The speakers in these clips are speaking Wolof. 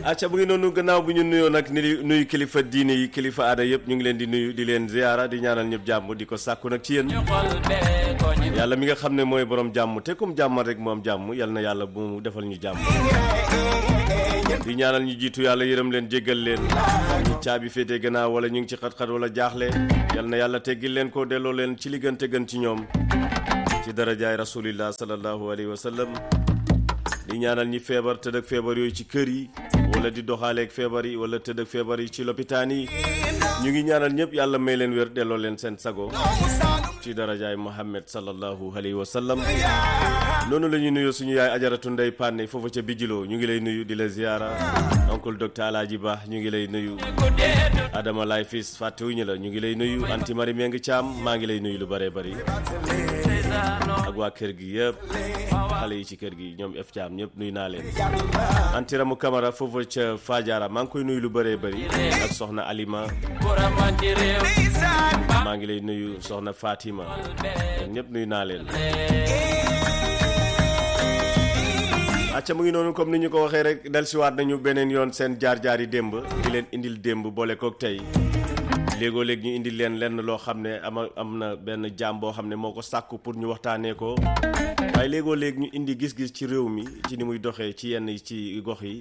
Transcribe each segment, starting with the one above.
acca bu ngi noonu gannaaw bu ñu nuyoo nag ni nuyu kilifa diine yi kilifa aada yëpp ñu ngi leen di nuyu di leen ziyaara di ñaanal ñëpp jàmm di ko sàkku nag ci yéen yàlla mi nga xam ne mooy borom jàmm te comme jàmmal rek moom jàmm yal na yàlla bu mu defal ñu jàmm di ñaanal ñu jiitu yàlla yërëm leen jéggal leen ñu caabi féete gannaaw wala ñu ngi ci xat-xat wala jaaxle yal na yàlla teggil leen ko delloo leen ci li gën te gën ci ñoom ci darajaay rasulillah sallallahu alayhi wa sallam di ñaanal ñi feebar tëdd ak feebar yooyu ci kër yi wala di doxaaleeg feebar yi wala tëdd ak feebar yi ci lopitaan yi ñu ngi ñaanal ñëpp yàlla may leen wér delloo leen seen sago ci darajaay Muhammad sallallahu alayhi wa sallam noonu la ñuy nuyu suñu yaay ajaratu ndey pànne foofu ca bijiloo ñu ngi lay nuyu di la ziyaara oncle docteur Alaaji Ba ñu ngi lay nuyu Adama Lay Fils fàttewuñu la ñu ngi lay nuyu anti mari Meng Caam maa ngi lay nuyu lu bëree bëri ak waa kër gi yëpp xale yi ci kër gi ñoom F Caam ñëpp nuyu naa leen antiramu Camara foofu ca Fadiara maa ngi koy nuyu lu bëree bëri ak soxna Alima maa ngi lay nuyu soxna Fatima ñëpp nuyu naa leen acca mu ngi noonu comme ni ñu ko waxee rek dellusiwaat nañu beneen yoon seen jaar-jaar yi démb di leen indil démb boole kook tey léegoo léeg ñu indil leen lenn loo xam ne ama am na benn jaam boo xam ne moo ko sàkku pour ñu waxtaanee ko waaye léegoo léeg ñu indi gis-gis ci réew mi ci ni muy doxee ci yenn ci gox yi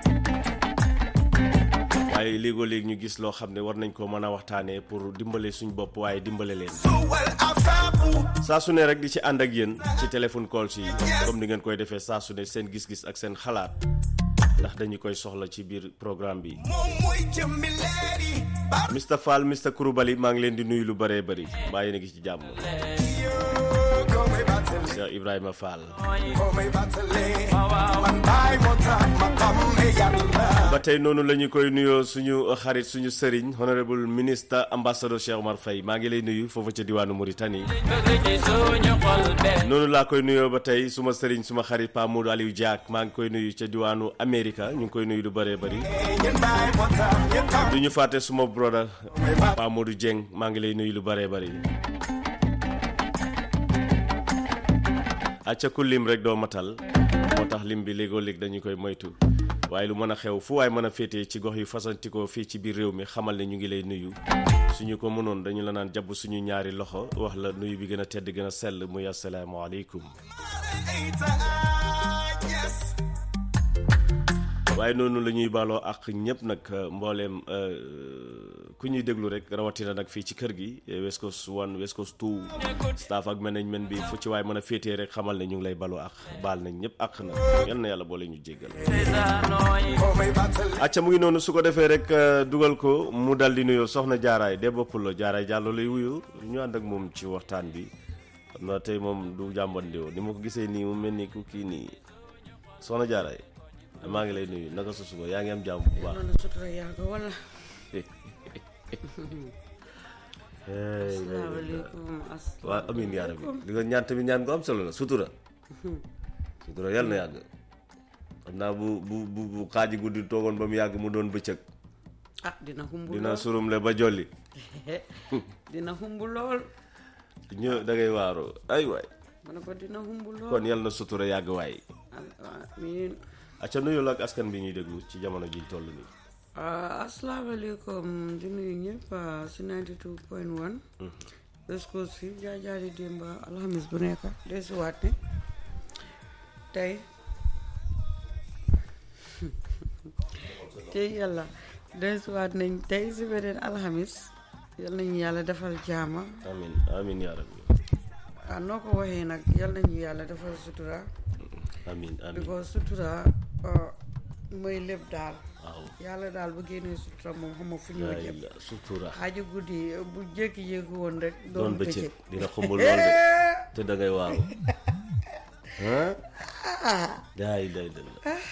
waaye léegoo léeg ñu gis loo xam ne war nañ ko mën a waxtaanee pour dimbale suñ bopp waaye dimbale leen saa su ne rek di ci ànd ak yéen ci téléphone call si comme ni ngeen koy defee saa su ne seen gis-gis ak seen xalaat ndax dañu koy soxla ci biir programme bi Mr Fall Mr Kouroubali maa ngi leen di nuyu lu bëree bëri mbaa yéen a ngi ci jàmm Cheikh Ibrahima Fall ba tey noonu la ñu koy nuyoo suñu xarit suñu sëriñ honorable ministre ambassadeur Cheikh Omar Faye maa ngi lay nuyu foofu ca diwaanu Mauritanie noonu laa koy nuyoo ba tey suma sëriñ suma xarit Pa Modou Aliou Diak maa ngi koy nuyu ca diwaanu Amérique ñu ngi koy nuyu lu bëree bëri du ñu fàtte suma brother Pa Modou Dieng maa ngi lay nuyu lu bëree bëri acca ku lim rek doo matal moo tax lim bi léegoo léeg dañu koy moytu waaye lu mën a xew fu waay mën a féetee ci gox yu fasantikoo fii ci biir réew mi xamal ne ñu ngi lay nuyu suñu ko mënoon dañu la naan jàpp suñu ñaari loxo wax la nuyu bi gën a tedd gën a sell muy asalaamaaleykum waaye noonu la ñuy baaloo ak ñëpp nag mbooleem ku ñuy déglu rek rawatina nag fii ci kër gi West Coast one West Coast two staff ak management bi fu ci waay mën a féetee rek xamal ne ñu ngi lay baloo ak baal nañ ñëpp ak na yal na yàlla boole ñu jéggal acca mu ngi noonu su ko defee rek dugal ko mu dal di nuyoo soxna jaaraay de bopp la jaaraay jàllo lay wuyu ñu ànd ak moom ci waxtaan bi xam naa tey moom du jàmbandiwoo ni ma ko gisee nii mu mel ni ku kii nii soxna jaaraay maa ngi lay nuyu naka sa suba yaa ngi am jàmm bu baax asalaamaaleykum waaw amin yaa rabbi di nga ñaan tamit ñaan ko am solo la sutura sutura yàlla na yàgg xam naa bu bu bu bu xaaji guddi toogoon ba mu yàgg mu doon bëccëg ah dina xumb dina lool surumle ba jolli dina xumb lool ñë da ngay waaroo ay waay ma ne ko dina xumb lool kon yàlla na sutura yàgg waay amiin acca nuyu la ak askan bi ñuy déglu ci jamono ji toll nii asalaamaaleykum di nuyu ñëpp si 92 point 1 West Coast fi jaajaari démb alxamis bu nekk desuwaat ne tey tey yàlla desuwaat nañ tey si beneen alxamis yal nañu yàlla defal jaama amin amin yaa rabbi ah noo ko waxee nag yal nañu yàlla defal sutura amin amin because sutura mooy lépp daal waaw yàlla daal bu génnee sutura moom xam nga fu ñoo yaay jëm la sutura xaaju guddi bu jékki-jékki woon rek doon doon bëccëg bëccëg dina xumbul lool de te da ngay waaru ah yaay lay la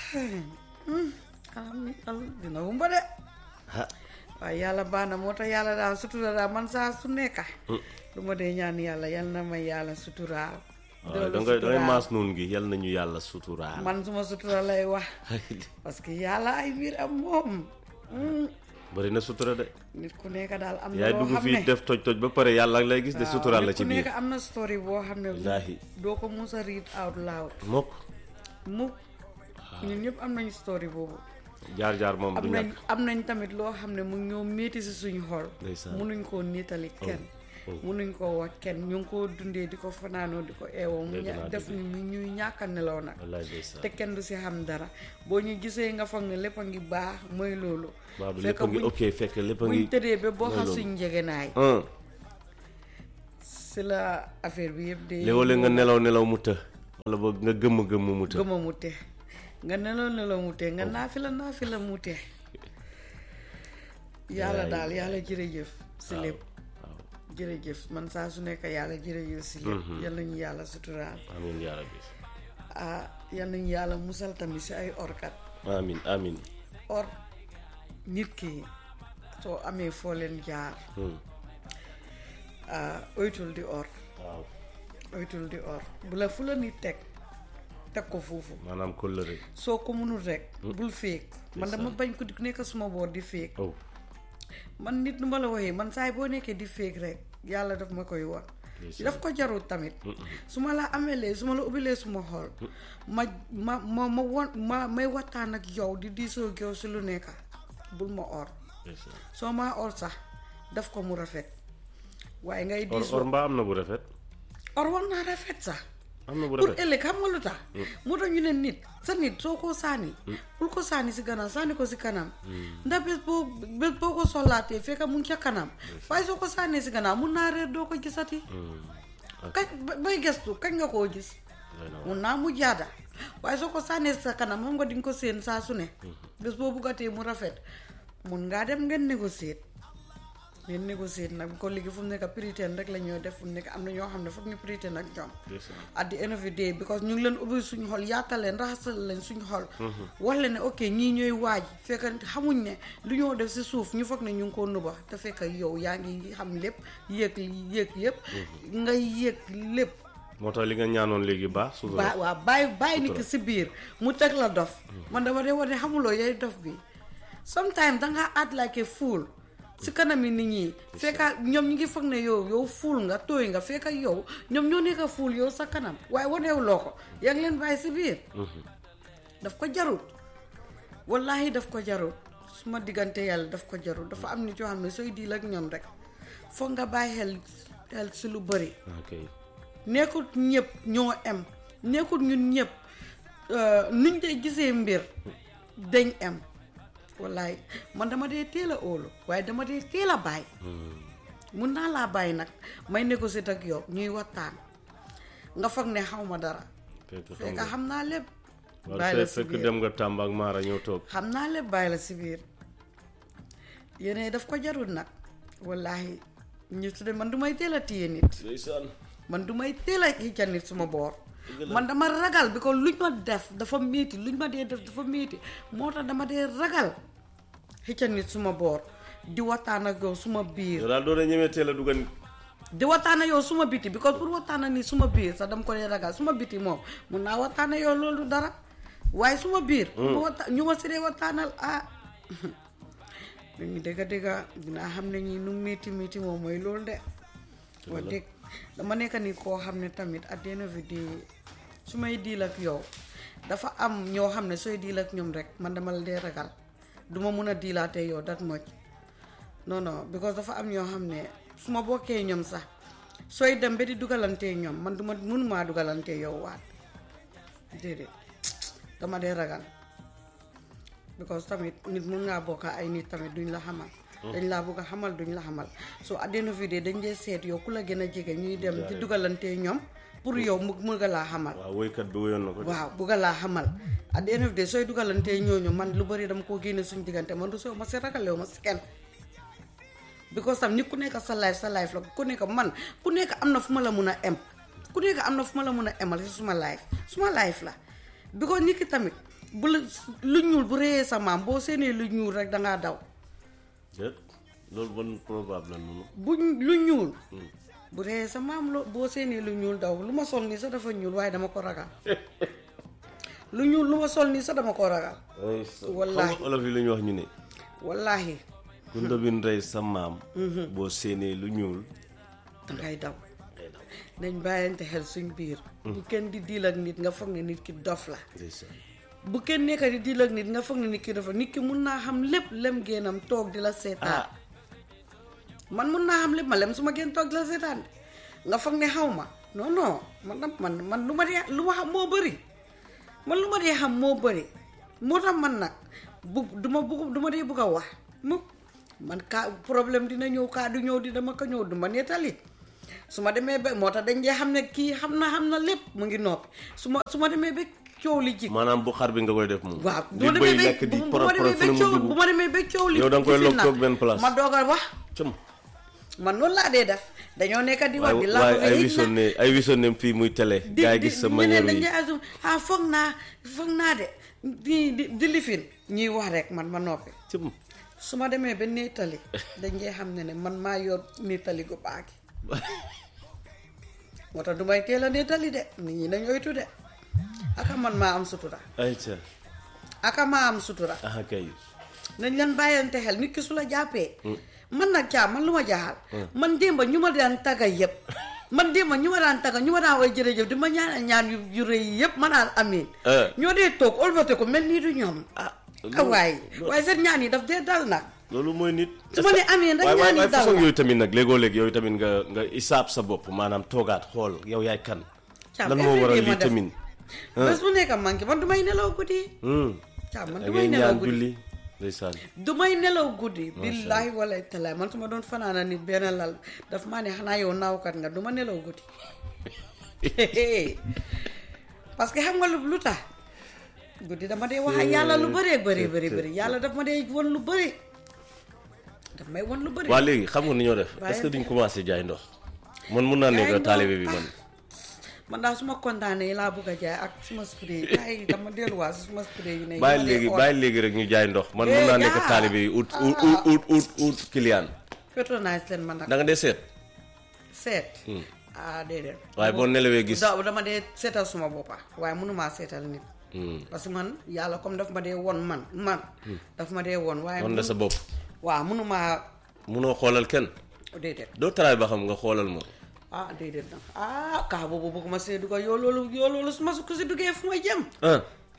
am am dina wumba de ah waaye yàlla baax na moo tax yàlla daal sutura daal man saa su nekka lu ma dee ñaan yàlla yal na ma yàlla suturaal waaw doolu da ngay da ngay suturaal. maas noonu gi yal nañu yàlla suturaal man suma sutura lay wax parce que yàlla ay biir am moom Hmm. bëri na sutura de nit ku nekk daal am na yaay loo dugg xam fii ne def toj toj ba pare yàlla ak lay gis de waaw, suturaal la nit ci ku biir nekk am na story boo xam ne Wallaahi. doo ko mus a read out loud mokk mu ñun ñëpp am nañu story boobu jaar jaar moom du am nañ ñàkk am nañ tamit loo xam ne mu ngi ñoo métti si suñu xol Ndeysaan. munuñ koo niitali kenn oh. munuñ koo wax kenn ñu ngi koo dundee di ko fanaanoo di ko eewoo mu Dégg ña- naa, def dégg ñu ñuy ñàkk a nelaw nag wallaay ndeysaan te kenn du si xam dara boo ñu gisee nga foog ne lépp a ngi baax mooy loolu waaw fekk lépp a ngi buñ- ok fekk lépp a ngi buñ tëddee ba boo mooy xam loolu. suñ njegenaay ah si la affaire bi yëpp de léeg-léeg nga nelaw nelaw mu të wala boog nga gëmm gëmm mu të gëma mu te nga nelaw nelaw mu te nga naafi la naafi la mu te yàlla Yaay. daal yàlla jërëjëf si lépp waaw jërëjëf man saa su nekk yàlla jërëjëf si lépp yal nañu yàlla suturaal amiin yaa rabbi ah yal nañu yàlla musal tamit si ay orkat amiin amiin or nit ki soo amee foo leen jaar Hmm. ah oytul di or waaw oytul di or bu la fu la nit teg teg ko foofu maanaam kóllëre soo ko mënul rek bul féeg man dama bañ ko di nekk suma boor di féeg oh man nit nu ma la waxee man saay boo nekkee di féeg rek yàlla daf ma koy wax daf ko jarul tamit su ma la amelee su ma la ubbilee suma xol ma ma ma ma won ma may waxtaan ak yow di diisoo ak yow si lu nekk bul ma or ndeysaan. soo maa or sax daf ko mu rafet waaye ngay or diisoo or mbaa am na bu rafet or war naa rafet sax am na bu pour rafet ëllëg xam nga lu tax moo tax ñu ne nit sa nit soo ko sànni bul ko sànni si gannaaw sànni ko si kanam ndax bés boo bés boo ko sollaatee fekk mu ngi ca kanam waaye soo ko sànnee si gannaaw mun naa reer doo ko gisati kañ ba- bay gestu kañ nga koo gis doy na waar. mun naa mu jaada waaye soo ko sànnee sa kanam xam nga di nga ko séen saa su ne bés boo buggatee mu rafet mun ngaa dem ngeen négocier ngeen négocier nag ko léegi fu mu nekk piriteen rek la ñoo def fu mu nekk am na ñoo xam ne foog ñu piriteen ak ñoom ndeysaan. at the end of the day because ñu ngi leen ubbi suñu xol yaatal leen raxasal leen suñu xol wax leen ne ok ñii ñooy waaj fekk xamuñ ne lu ñoo def si suuf ñu foog ne ñu ngi ko nuba te fekk yow yaa ngi xam lépp yëg yëg yëpp ngay yëg lépp moo tax li nga ñaanoon léegi baax suuf ba waaw bàyyi bàyyi nit ki si biir mu teg la dof man dama dee wax ne xamuloo yaay dof bi sometimes dangaa act like a fool si kanami nit ñi fekka ñoom ñi ngi foog ne yow yow fuul nga tooy nga fekka yow ñoom ñoo nekk fuul yow sa kanam waaye waneewuloo ko yaa ngi leen bàyyi si biir daf ko jarut wallahi daf ko jarut su ma diggante yàlla daf ko jarut dafa am nit yoo xam ne sooy diil ak ñoom rek foog nga bàyyi xel xel si lu bëri ok nekkut ñëpp ñoo em nekkut ñun ñëpp nuñ dee gisee mbir dañ em wallaay man dama dee teel a óolu waaye dama dee teel a bàyyi mun naa laa bàyyi nag may négocier ak yow ñuy waxtaan nga foog ne xaw ma dara fekk xam fekk nga xam naa lépp wala bàyyi la fekk si fekk biir dem nga Tamba ak Mara ñëw toog xam naa lépp bàyyi la si biir yéene daf ko jarul nag wallahi ñu tudde man du may teel a téye nit ndeysaan man du may teel a xicca nit suma boor man dama ragal bi ko luñ ma def dafa métti luñ ma dee def dafa métti moo tax dama dee ragal xicca nit suma boor di waxtaan ak yow suma biir yow daal doo dee ñemee teel a dugal di waxtaan ak yow suma biti because pour waxtaan ak ni suma biir sax dama ko dee ragal suma biti moom mun naa waxtaan ak yow loolu dara waaye suma biir ñu waxta- ñu ma si dee waxtaanal ah dañu dëgga dëgga dinaa xam ne ñi nu métti métti moom mooy loolu de wax dëgg dama nekk ni koo xam ne tamit at the end of the day su may diil ak yow dafa am ñoo xam ne sooy diil ak ñoom rek man dama la dee ragal duma mun a diilaatee yow that much non non because dafa am ñoo xam ne su ma bokkee ñoom sax sooy dem ba di dugalantee ñoom man duma mënumaa dugalantee yow waat déedéet dama dee ragal because tamit nit mun ngaa bokka ay nit tamit duñ la xamal dañ laa bëgg a xamal duñ la xamal so at the end of the day dañ dee seet yow ku la gën a jege ñuy dem di dugalantee ñoom pour yow mu mu nga laa xamal waaw woykat bi woyoon na ko de. waaw bugg laa xamal at the end of the day sooy dugalantee ñooñu man lu bëri dama koo génne suñ diggante man du soo ma si ragalew ma si kenn because tam nit ku nekk sa life sa life la ku nekk man ku nekk am na fu ma la mun a em ku nekk am na fu ma la mun a emal si suma life suma life la because nit ki tamit bu la lu ñuul bu réyee sa maam boo seenee lu ñuul rek dangaa daw déet loolu bon probable la noonu bu lu ñuul bu réyee sa maam loo boo seenee lu ñuul daw lu ma sol nii sax dafa ñuul waaye dama ko ragal lu ñuul lu ma sol nii sax dama ko ragal Wallaahi. xam nga olof yi lu ñu wax ñu ne wallahi ku ndobin rey sa maam boo séenee lu ñuul dangay daw nañ bàyyante xel suñ biir bu kenn di diil ak nit nga foog ne nit ki dof la ndeysaan bu kenn nekka di diil ak nit nga foog ne nit ki dafa nit ki mun naa xam lépp lem génnam toog di la seetaan ah man mun naa xam lépp ma lem su ma génn toog di la seetaan de nga foog ne xaw ma non non man nag man man lu ma dee lu ma xam moo bëri man lu ma dee xam moo bëri moo tax man nag bu du ma bugg du ma dee bugg a wax mu man kaa problème dina ñëw kaa du ñëw di dama ko ñëw du ma nettali su ma demee ba moo tax dañ dee xam ne kii xam na xam na lépp mu ngi noppi su ma su ma demee ba coow li jig maanaam bu xar bi nga koy def moom waaw di bëy lekk di bu poro ma poro demee fu ba ne mu coow dugg bu ma demee ba coow li Yow da nga koy jifin log nag, toog benn place. ma doog a wax cëm man noonu laa dee def dañoo nekk di wax waaye di laa waaye bëgg a ay yëg wisoon na ne ay wisoon ne fii muy télé di gaa yi di gis sa ñu ne manière dañ yi dee asum ah foog naa foog naa de di di di lifin ñuy wax rek man ma noppi cëm su ma demee ba nettali dañ dee xam ne ne man maa yor nettali gu baagi moo tax du may teel a nettali de nit ñi nañ oytu de aka man maa am sutura ay ca aka maa am sutura ah kay nañ leen bàyyante xel nit ki su la jàppee man nag caam man lu ma jaaxal man démba ñu ma daan tagga yëpp man démba ñu ma daan tagga ñu ma daan way jërëjëf di ma ñaan ñaan yu yu rëy yi yëpp ma naan amiin Eh. ñoo dee toog olbate ko mel nii du ñoom ah ah waaye waaye seen ñaan yi daf dee dal nag loolu mooy nit su ma nee amiin rek waaye waaye ñaan yi waaye dal façon na yooyu tamit nag léegoo léeg yooyu tamit nga nga isaab sa bopp maanaam toogaat xool yow yaay kan Caam, lan moo waral everyday ma lii def. tamit bés bu nekk manqué man du may nelaw guddi Hmm. caam man da du ngay may nelaw ñaan guddi julli ndeysaan du may nelaw guddi billaahi wala talaay man su ma doon fanaana nit benn lal daf maa ne xanaa yow naawkat nga du ma nelaw guddi parce que xam nga lu lu tax guddi dama dee wax ak yàlla lu bëree bëri bëri bëri yàlla daf ma dee won lu bëri daf may won lu bëri waa léegi xam nga ni ñoo def Waaye- est-ce que duñ commencé jaay ndox man mun naa Jaay nekk ndox, taalibe bi ah. man man daal su ma kontaanee laa bëgg a jaay ak suma spray yi ay dama delluwaat si suma spray yi ne bàyyi yi ma léegi dee bàyyi léegi rek ñu jaay ndox man mun Eh, naa nekk yaa. taalibe yi ut ut ut ut ut ut client pétronage leen man nag da nga dee seet seet ah déedéet waaye boo nelawee gis da dama dee seetal suma boppa waaye mënumaa seetal nit Hmm. parce que man yàlla comme daf ma dee won man man daf ma dee won waaye wan la sa bopp waaw mënumaa munoo xoolal kenn déedéet doo taraay ba xam nga xoolal ma ah déedéet nag ah kaa boobu bëgguma see dugga yoo loolu yoo loolu su ma su ko si duggee fu ma jëm ah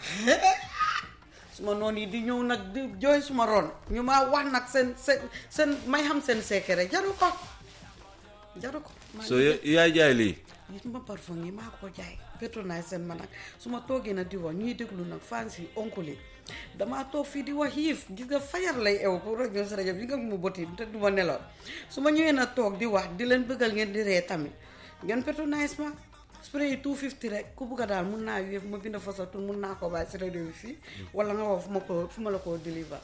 suma noonu yi di ñëw nag di jooy suma ron ñu maa wax nag seen seen seen may xam seen secret jaru ko jaru ko maa so ya- yaay jaay lii yi suma parfum yi maa ko jaay pétronage seen ma nag su ma toogee nag di wax ñuy déglu nag fans yi oncle yi damaa toog fii di wax xiif gis nga fajar lay ew pour rajo si rajo bi nga mu bëti te du ma neloon su ma ñëwee nag toog di wax di leen bëggal ngeen di ree tamit ngeen pétronage ma spray yi 250 rek ku bugg a daal mun naa wéef ma bind fa sa tur mun naa ko bàyyi si rajo bi fii wala nga wax fu ma ko fu ma la ko deliver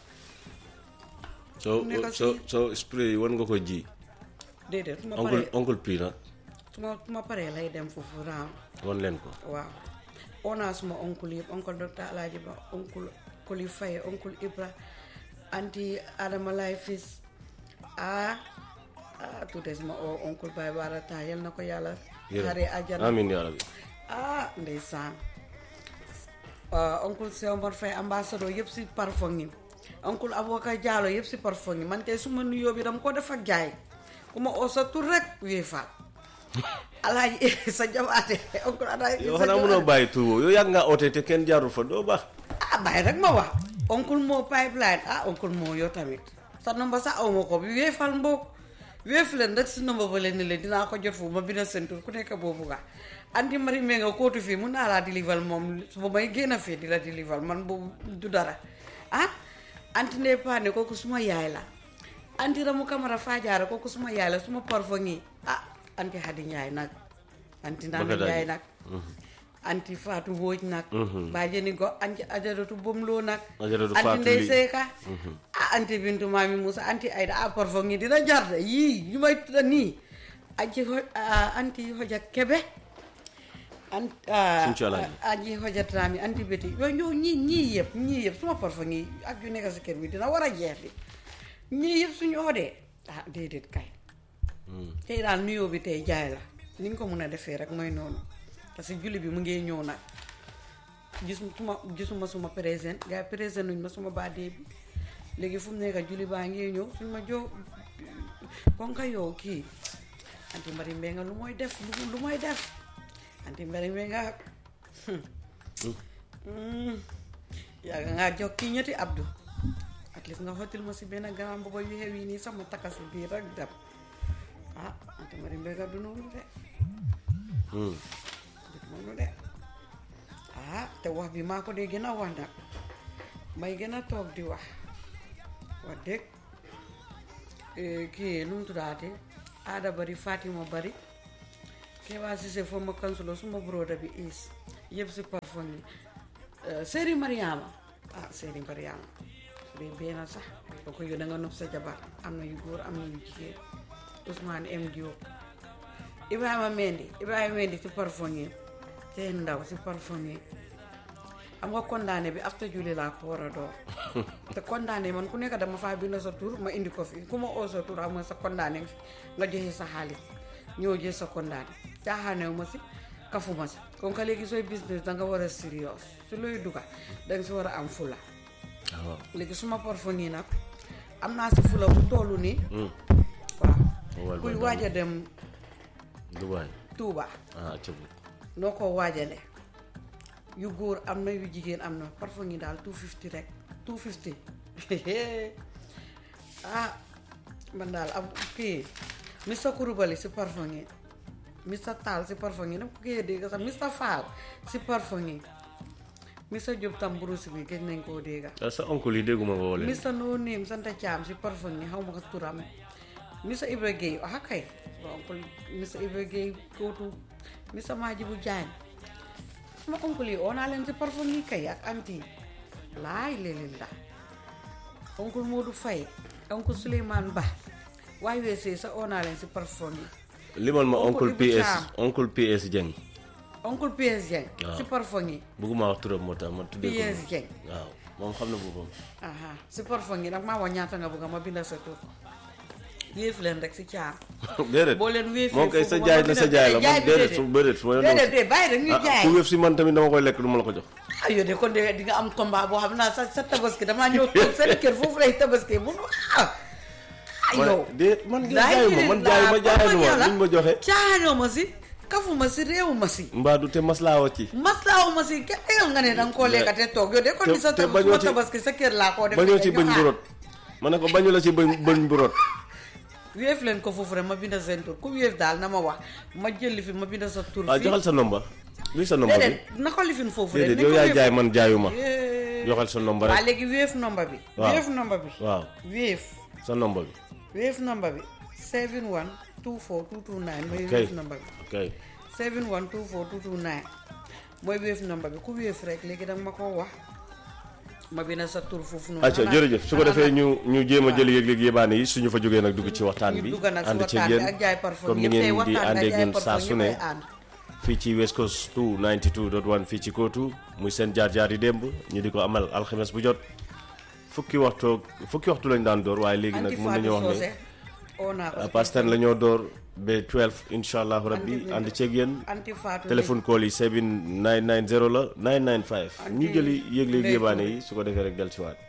so nekk so si- so spray yi wan nga ko ji déedéet su ma oncle paree oncle P nag su ma su ma paree lay dem foofu raam wan leen ko waaw oo naa suma oncle yëpp oncle docteur Alaaji Ba oncle Koli Faye oncle Ibra anti Adama Lay fils ah ah tuuti suma oo oncle Baye Baara taa yal na ko yàlla xare àjjana amin yaa rabbi ah ndeysaan ah, oncle Cheikh Omar Faye ambassadeur yëpp si parfum yi oncle Aboubacar Diallo yëpp si parfum yi man kay suma nuyoo bi dama ko def ak jaay ku ma oo sa tur rek wéy faat alaaji sa jabaate oncle alaaji yow sa xanaa mënoo bàyyi tur boobu yow yàgg ngaa oote te kenn jaarul fa doo baax ah bàyyi rek ma wax oncle moo pipeline ah oncle moo yow tamit sa nomba sax aw ma ko bi weefal mboog weef leen rek si nomba ba leen ni leen dinaa ko jot foofu ma bina seen tur ku nekk boobu nga anti mari mee nga kootu fii mun naa laa dilival moom su may génn fii di la dilival man boobu du dara ah anti ndey paane kooku suma yaay la anti ramu kamara faajaara kooku suma yaay la suma parfum yi ah anti xadi njaay nag anti nana Bëgg a daaj. njaay nag anti faatu wóoj nag bàjjeni go anti ajaratu bomloo nag Ajaratu anti Fatou ndey Ly. seeka ah anti bintu maami Moussa anti ayda ah parfum yi dina jar de yii ñu may tudda nii aji ho ah, anti hoja kebe an Sinthiou Alaaji. aji hojatami anti beti yooyu ñoo ñii ñii yëpp ñii yëpp suma parfum yi ak yu nekk si kër bi dina war a jeex di ñii yëpp suñu oodee ah déedéet kay tey daal nuyoo bi tey jaay la ni nga ko mën a defee rek mooy noonu parce que julli bi mu ngi ñëw nag gisuma gisuma suma présent gars yi présent nuñ ma suma baadee bi léegi fu mu nekk julli baa ngi ñëw suñ ma joo kon ka yow kii anti mbari mbee nga lu mooy def lu lu mooy def anti mbari mbee nga yaa ngaa jox kii ñetti abdu at least nga xottil ma si benn grand booba yu xew yi nii sax ma takka si biir rek dem ah ante mari mbéga du noonu de Hmm. du noonu de ah te wax bi maa ko dee gën a wax nag may gën a toog di wax wax dëgg eh, kii nu mu tuddaate aada bari Fatima bari Keba Cissé former councilor suma broda bi is yëpp si parfum yi Eh, Seri Mariama ah Seri Mariama su dee benn sax boo ko yow da nga nopp sa jabar am na yu góor am na yu jigéen Ousmane M Diop Ibrahima Mendy Ibrahima Mendy si parfum yi te ndaw si parfum yi am nga condamné bi after julli laa ko war a door te condamné man ku nekk dama faa bind sa tur ma indi ko fi ku ma oo sa tur am nga sa condamné nga joxe sa xaalis ñëw jël sa condamné caaxaanewu ma si kafuma si kon ka léegi sooy business da nga war a serious su looy duga da nga si war a am fula waaw léegi suma parfum yi nag am naa si fula bu tollu nii Hmm. waaw Wal kuy ba waaj a dem Dubaay Tuuba ah ca bu noo ko waajale yu góor am na yu jigéen am na parfum yi daal 250 rek 250 ah man daal am kii Mr Kurubali si parfum yi Mr Taal si parfum yi dama ko koy dégg sax Mr Fall si parfum yi Mr Diop tam Bruce bi gëj nañ koo dégga ah sa oncle yi dégguma ko woo leen Mr No Name Santa Thiam si parfum yi xaw ma ko turam Mr Ibra Gueye ah kay sama oncle Mr Ibra Gueye kootu Mr Majibu Diagne sama oncle yi oo naa leen si parfum yi kay ak anti laay léeg-léeg la oncle Modou Faye oncle Souleymane Ba waaye weesee sa oo naa leen si parfum yi limal ma Oncle oncle Ibu PS Thiam. oncle PS Dieng oncle PS Dieng Waaw. si parfum yi bëgguma wax turam moo tax ma tuddee ko PS noonu. Dieng waaw moom xam na boppam aha si parfum yi nag maa wax ñaata nga bëgg ma bindal sa tur wéef leen rek si caam déedéet boo leen wéefee moom kay sa foofu jaay ma na sa bindal- jaay la jaay man bi déedéet déedéet. su déedéet su ma yoon déedéet déedéet bàyyi rek ñuy ah jaay ku wéef si man tamit dama koy lekk du ma la ko jox ah yow de kon de di nga am combat boo xam naa sa sa tabaski damaa ñëw toog seen kër foofu lay tabaski bu ah ah man yow déet man ngeen laay jaayu ma man jaayu ma jaayu ma yàlla luñ ma joxe caaxaanoo ma si kafu ma si réew ma si mbaadu te maslaawa ci maslaawu ma si kenn tegal nga ne da nga koo lekka te toog yow de kon te- di sa te tab- bañoo suma ci- tabaski sa kër laa koo def bañoo ci ñu bëñ aar. bu rot ma ne ko bañu la ci bëñ bëñ bu rot wéef leen ko foofu rek ma binda seen tur ku wéef daal na ma wax ma jëli fi ma binda sa tur waaw fii joxal sa nomba luy sa nomba bi déedéet na ko lifin foofu rek déedéet nañ yow ko yaay wéef. jaay man jaayu ma Eh. joxal sa nomba waa rek léegi wéef nomba bi Waaw. wéef nomba bi waaw wéef sa nomba bi wéef nomba bi 71 24 229 mooy ok wéef nomba bi ok 71 24 229 mooy wéef nomba bi ku wéef rek léegi danga ma ko wax ma bind sa tur foofu noonu acca xanaa- jërëjëf su ko xanaa defee nag ñu ñu jéem a jël yëg-yëg yébaane yi suñu fa jógee nag dugg ci waxtaan ñu bi dugg nag si ànd ci waxtaan bi yéen ak jaay parfum comme ni yëpp tey ngeen di waxtaan bi àndee ak jaay ñun saa parfum su yëpp ne ay ànd fii ci West Coast 292.1 fii ci kootu muy seen jaar-jaar yi démb ñu di ko amal alxames bu jot fukki waxtu fukki waxtu lañ daan door waaye léegi nag anti mun nañu Fatou wax Socé ne oo naa ko si pastan la ñoo door ba 12 incha allahu rabbi Anti- ànd ceeg yéen anti Fatou téléphone call yi 7990 la 995 ñu Anti- jëli yëg-yëg Ndeye yébaane Touré. yi su ko defee rek del ci waat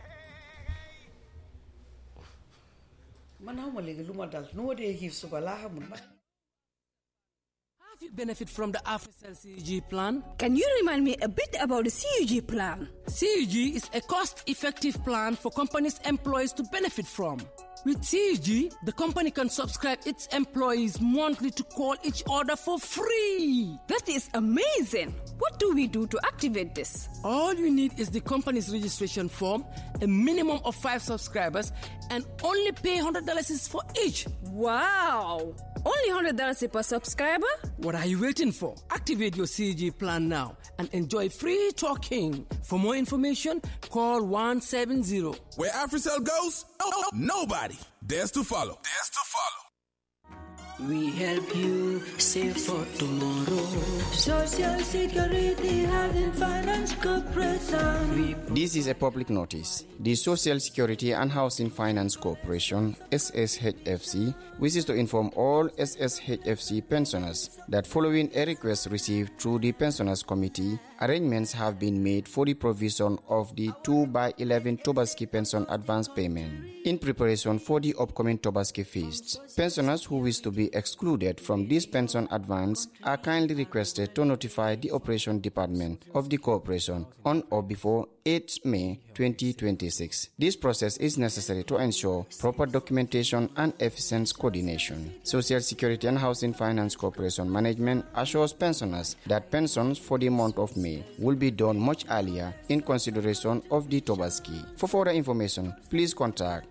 man xaw ma léegi lu ma dal nu ma dee xiif suba laa xamul ba Have you benefit from the AfriCell CUG plan? Can you remind me a bit about the CUG plan? CUG is a cost-effective plan for companies' employees to benefit from. With CUG, the company can subscribe its employees monthly to call each other for free. That is amazing. What do we do to activate this? All you need is the company's registration form, a minimum of five subscribers, and only pay $100 is for each. Wow! Only $100 per subscriber? What are you waiting for? Activate your CG plan now and enjoy free talking. For more information, call 170. Where AfriCell goes, oh, nobody dares to follow. Dares to follow. We help you save for tomorrow. Social Security Housing Finance Corporation. We This is a public notice. The Social Security and Housing Finance Corporation, SSHFC, wishes to inform all SSHFC pensioners that following a request received through the Pensioners Committee, arrangements have been made for the provision of the 2 by 11 Tobaski pension advance payment in preparation for the upcoming Tobaski feast. Pensioners who wish to be be excluded from this pension advance are kindly requested to notify the Operation Department of the Corporation on or before 8 May 2026. This process is necessary to ensure proper documentation and efficient coordination. Social Security and Housing Finance Corporation Management assures pensioners that pensions for the month of May will be done much earlier in consideration of the Tobaski. For further information, please contact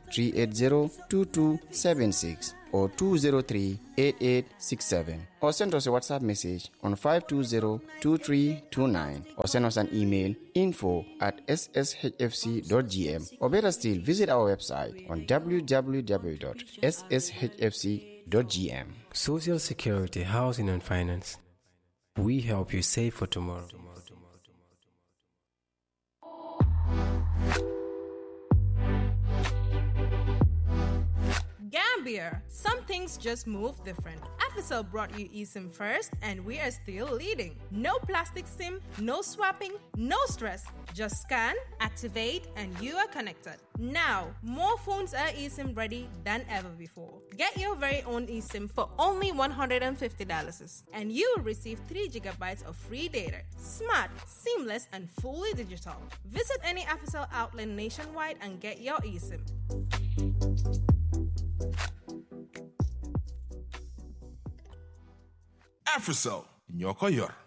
380-2276 or 203-8867 or send us a WhatsApp message on 520-2329 or send us an email info at sshfc.gm or better still visit our website on www.sshfc.gm. Social Security, Housing and Finance. We help you save for tomorrow. Gambia. Some things just move different. Africell brought you eSIM first, and we are still leading. No plastic SIM, no swapping, no stress. Just scan, activate, and you are connected. Now, more phones are eSIM ready than ever before. Get your very own eSIM for only $150, and you will receive 3 gigabytes of free data. Smart, seamless, and fully digital. Visit any Africell outlet nationwide and get your eSIM. Africell, Nyoko Yor.